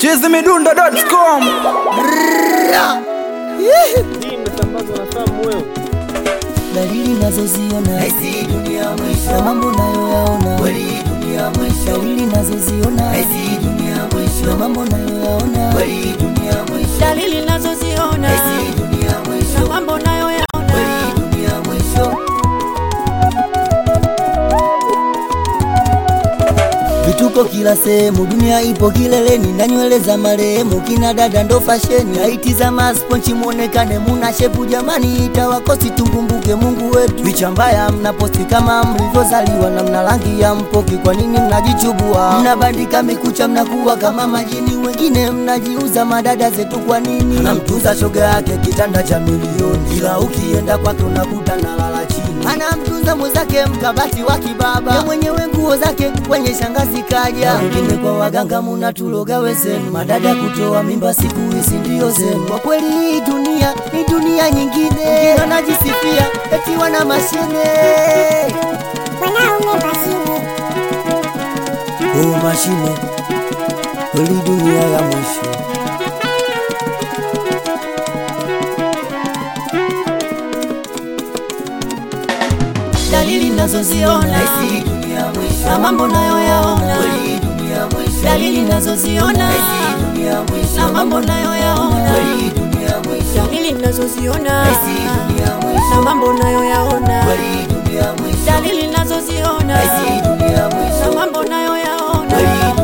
chizimidundo.com Hii imesambazwa na Sam Mweu. dalili nazoziona na mambo nayoyaona dalili nazoziona na mambo nayoyaona dalili nazoziona na mambo nayoyaona vituko kila sehemu, dunia ipo kileleni na nywele za marehemu, kina dada ndo fasheni, haiti za masponchi muonekane muna shepu, jamani itawakosi tukumbuke Mungu wetu. Picha mbaya mnaposti kama mlivyozaliwa na mna rangi ya mpoki, kwa nini mnajichubua? Mnabandika mikucha, mnakuwa kama majini, wengine mnajiuza madada zetu, kwa nini? Anamtunza shoga yake kitanda cha milioni, ila ukienda kwake unakuta nalala chini anamtunza mwenzake mkabati wa kibaba, ya mwenyewe nguo zake kwenye shangazi kaja. Wengine kwa waganga munatuloga wezenu, madada kutoa mimba siku hizi ndio zenu. Kwa kweli hii dunia ni dunia nyingine, wengine wanajisifia eti wana mashine wanaume mashine oh, mashine kweli dunia ya mwisho. dalili nazoziona na mambo nayoyaona dalili nazoziona na mambo nayoyaona dalili nazoziona na mambo nayoyaona dalili nazoziona na mambo nayoyaona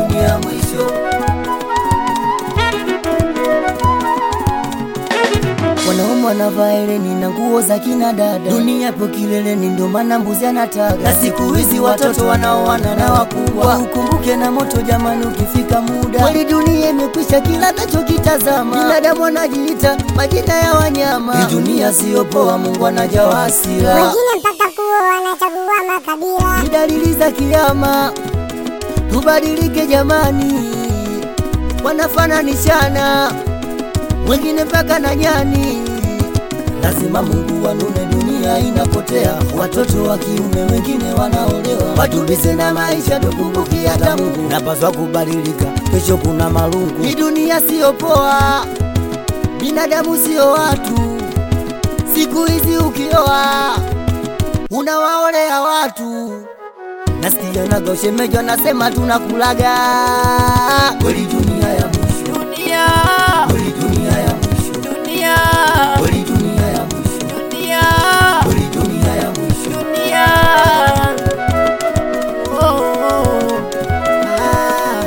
Wanaume wanavaa eleni na nguo za kina dada, dunia ipo kileleni, ndio maana mbuzi anataga. Na siku hizi watoto wanaoana na wakubwa, ukumbuke na moto jamani, ukifika muda kweli dunia imekwisha, kila nachokitazama binadamu anajiita majina ya wanyama. Hii dunia siyo poa, Mungu anajawa hasira, wengine mpaka kuo wanachagua makabila ni dalili za kiama. Tubadilike jamani, wanafananishana wengine mpaka na nyani. Lazima Mungu wanune, dunia inapotea, watoto wa kiume wengine wanaolewa. Watulize na maisha, tukumbuki hata Mungu napaswa kubadilika, kesho kuna marungu. Hii dunia siyo poa, binadamu siyo watu. Siku hizi ukioa unawaolea watu nasikia naga ushemeji anasema tunakulaga kweli dunia ya mwisho dunia kweli dunia ya mwisho dunia kweli dunia ya mwisho dunia kweli dunia ya mwisho dunia oh, oh. Ah.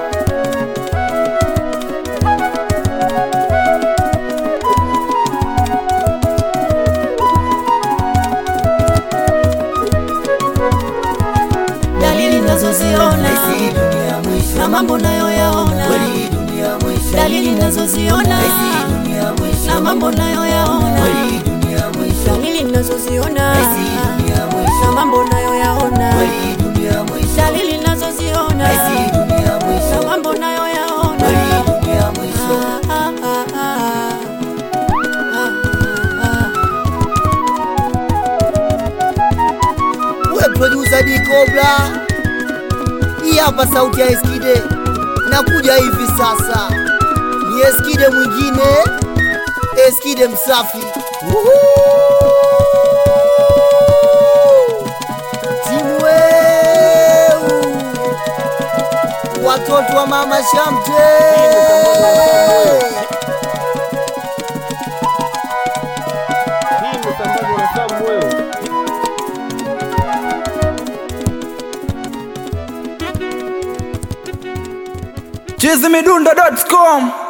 dalili nazoziona Hii dunia ya mwisho na mambo nayoyaona kweli hii dunia ya mwisho dalili nazoziona Hii dunia ya mwisho na mambo nayoyaona kweli hii dunia ya mwisho dalili nazoziona Hii dunia ya na mwisho mambo nayoyaona kweli hii dunia ya mwisho dalili nazoziona Hii dunia ya na mwisho mambo nayoyaona kweli hii dunia ya mwisho Ah, ah, ah, ah. Ah, ah, ah. we producer D Cobra, hii hapa sauti ya Eskide, nakuja hivi sasa, ni Eskide mwingine, Eskide msafi. Woohoo! Timu weu, watoto wa mama Shamte. Hii imesambazwa na Sam Mweu. chizimidundo.com